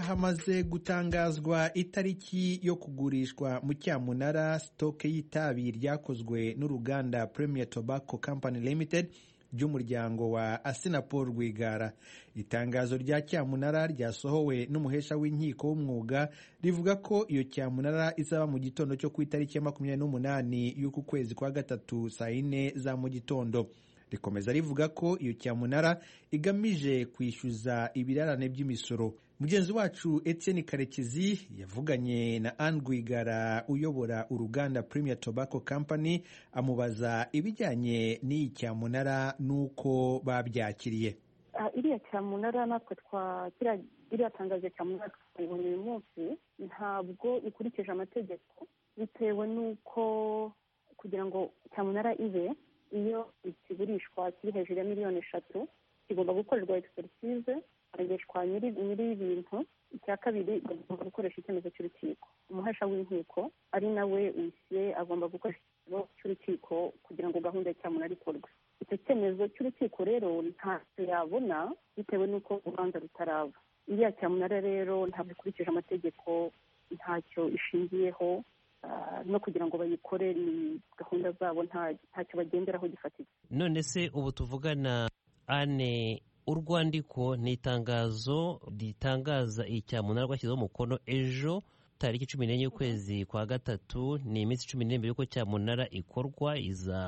hamaze gutangazwa itariki yo kugurishwa mu cyamunara sitoke y'itabi ryakozwe n'uruganda Premier Tobacco Company Limited ry'umuryango wa Asinapol Rwigara. Itangazo rya cyamunara ryasohowe n'umuhesha w'inkiko w'umwuga rivuga ko iyo cyamunara izaba mu gitondo cyo ku itariki ya makumyabiri n'umunani y'uku kwezi kwa gatatu saa yine za mu gitondo rikomeza rivuga ko iyo cyamunara igamije kwishyuza ibirarane by'imisoro mugenzi wacu Etienne karekezi yavuganye na Anne Rwigara uyobora uruganda Premier Tobacco Company amubaza ibijyanye n'iyi cyamunara n'uko babyakiriye iriya cyamunara natwe twakira iriya tangazo cyamunara twayibona uyu munsi ntabwo ikurikije amategeko bitewe n'uko kugira ngo cyamunara ibe iyo ikigurishwa kiri hejuru ya miliyoni eshatu kigomba gukorerwa egisperisize harengeshwa nyiri y'ibintu icya kabiri agomba gukoresha icyemezo cy'urukiko umuhesha w'inkiko ari nawe wisiye agomba gukoresha icyemezo cy'urukiko kugira ngo gahunda ya cyamunara ikorwe icyo cyemezo cy'urukiko rero ntacyo yabona bitewe n'uko urubanza rutaraba iriya cyamunara rero ntabwo ikurikije amategeko ntacyo ishingiyeho no kugira ngo bayikore ni gahunda zabo ntacyo bagenderaho gifatika none se ubu tuvugana ane urwandiko ni itangazo ritangaza icyamunara rwashyizeho umukono ejo tariki cumi n'enye y'ukwezi kwa gatatu ni iminsi cumi n'irindwi y'uko cyamunara ikorwa iza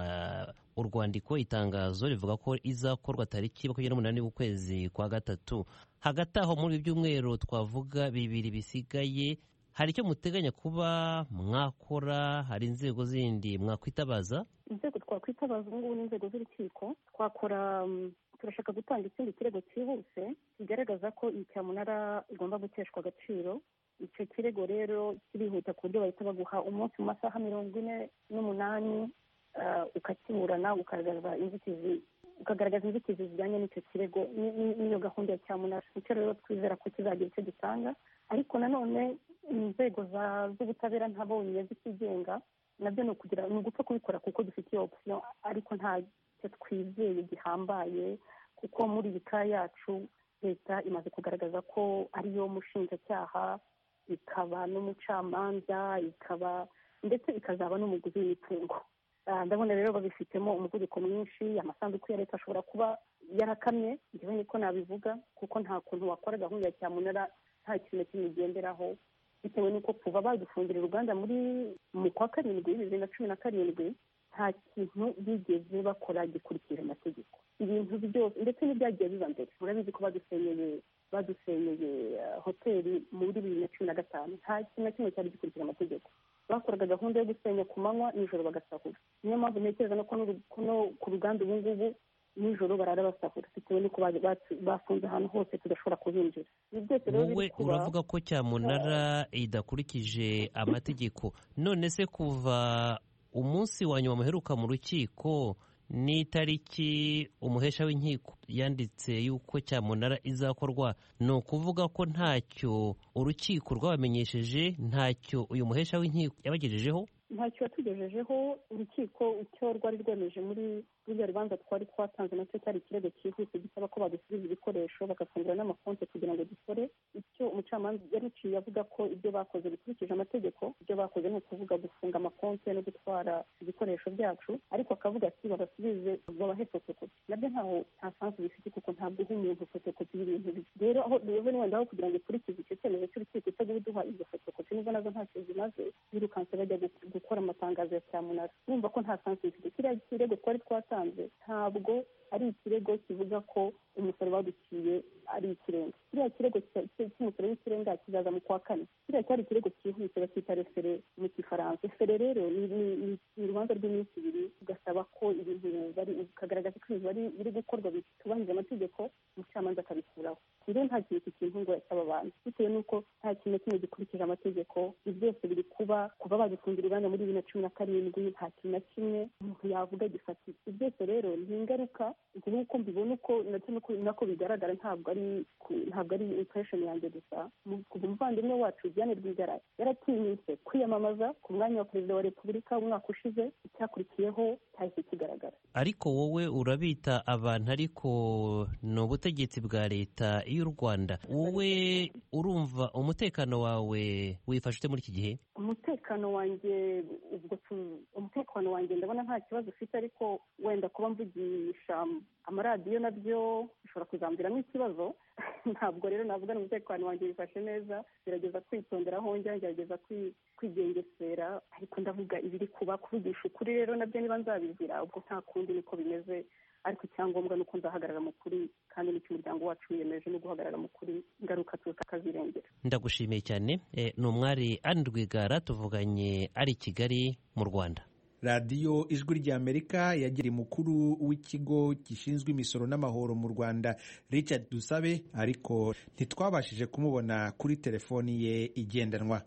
urwandiko itangazo rivuga ko izakorwa tariki makumyabiri n'umunani y'ukwezi kwa gatatu hagati aho muri ibi byumweru twavuga bibiri bisigaye hari icyo muteganya kuba mwakora hari inzego zindi mwakwitabaza inzego twakwitabaza ubu ngubu ni inzego z'urukiko twakora turashaka gutanga ikindi kirego cyihuse kigaragaza ko iyi cyamunara igomba guteshwa agaciro icyo kirego rero kirihuta ku buryo bahita baguha umunsi mu masaha mirongo ine n'umunani ukakiburana ukagaragaza inzitizi ukagaragaza inzitizi zijyanye n'icyo kirego n'iyo gahunda ya cyamunara nicyo rero twizera ko kizagira icyo gitanga ariko nanone inzego z'ubutabera ntabonye zikigenga nabyo ni ukugira ni ugupfa kubikora kuko dufite iyo opsiyo ariko nta cyo twizeye gihambaye kuko muri iyi ka yacu leta imaze kugaragaza ko ariyo mushinjacyaha ikaba n'umucamanza ikaba ndetse ikazaba n'umuguzi w'imitungo ndabona rero babifitemo umuvuduko mwinshi amasanduku ya leta ashobora kuba yarakamye njyewe niko nabivuga kuko nta kuntu wakora gahunda ya cyamunara nta kintu na kimwe igenderaho bitewe n'uko kuva badufungira uruganda muri mu kwa karindwi bibiri na cumi na karindwi nta kintu bigeze bakora gikurikije amategeko ibintu byose ndetse n'ibyagiye biba mbere murabizi ko badusenyeye badusenyeye hoteli muri bibiri na cumi na gatanu nta kintu na kimwe cyari gikurikije amategeko bakoraga gahunda yo gusenya ku manywa nijoro bagasahura niyo mpamvu ntekereza no ku ruganda ubu ngubu nijoro barara basahura bitewe n'uko bafunze ahantu hose tudashobora kuhinjira wowe uravuga ko cyamunara idakurikije amategeko none se kuva umunsi wa nyuma muheruka mu rukiko n'itariki umuhesha w'inkiko yanditse y'uko cyamunara izakorwa ni ukuvuga ko ntacyo urukiko rwabamenyesheje ntacyo uyu muhesha w'inkiko yabagejejeho ntacyo yatugejejeho urukiko icyo rwari rwemeje muri ruriya rubanza twari twatanze nacyo cyari ikirego cyihuse gisaba ko badusubiza ibikoresho bagafungura n'amakonti kugira ngo dukore icyo umucamanza yaruciye avuga ko ibyo bakoze bikurikije amategeko ibyo bakoze ni ukuvuga gufunga amakonti no gutwara ibikoresho byacu ariko akavuga ati babasubize babahe fotokopi nabyo ntaho nta sansi bifite kuko ntabwo uha umuntu fotokopi y'ibintu bye rero aho rero wenda aho kugira ngo ikurikize icyo cyemezo cy'urukiko cyo guduha izo fotokopi nubwo nazo ntacyo zimaze birukanse bajya gukora amatangazo ya cyamunara bumva ko nta sansi bifite kiriya kirego twari twatanze ntabwo ari ikirego kivuga ko umusoro baduciye ari ikirenga kiriya kirego cy'umusoro w'ikirenga kizaza mu kwa kane kiriya cyari ikirego cyihuse bakita refere mu kifaransa refere rero ni urubanza rw'iminsi ibiri ugasaba ko ibintu ukagaragaza ko ibintu biri gukorwa bitubahiriza amategeko umucamanza akabikuraho rero nta kintu iki kintu ngo yasaba abantu bitewe n'uko nta kintu na kimwe gikurikije amategeko ibi byose biri kuba kuva bagifungira uruganda muri bibiri na cumi na karindwi nta kintu na kimwe umuntu yavuga gifatika ibi byose rero ni ingaruka nk'uko mbibona uko ndetse nako bigaragara ntabwo ari ntabwo ari impression yanjye gusa umuvandimwe wacu Diane Rwigara yaratinyutse kwiyamamaza ku mwanya wa perezida wa repubulika umwaka ushize icyakurikiyeho cyahise kigaragara ariko wowe urabita abantu ariko ni ubutegetsi bwa leta y'u rwanda wowe urumva umutekano wawe wifashe ute muri iki gihe umutekano wanjye ubwo umutekano wanjye ndabona nta kibazo ufite ariko wenda kuba mvugisha amaradiyo nabyo bishobora kuzambiramo ikibazo ntabwo rero navuga ngo umutekano wanjye wifashe neza gerageza kwitondera aho njya ngerageza kwigengesera ariko ndavuga ibiri kuba kuvugisha ukuri rero nabyo niba nzabizira ubwo nta kundi niko bimeze ariko icyangombwa ni uko nzahagarara mu kuri kandi n'icyo umuryango wacu wiyemeje no guhagarara mu kuri ingaruka tukakazirengera ndagushimiye cyane ni umwari Anne Rwigara tuvuganye ari i Kigali mu Rwanda radiyo ijwi ry'amerika yagiriye mukuru w'ikigo gishinzwe imisoro n'amahoro mu rwanda richard dusabe ariko ntitwabashije kumubona kuri telefoni ye igendanwa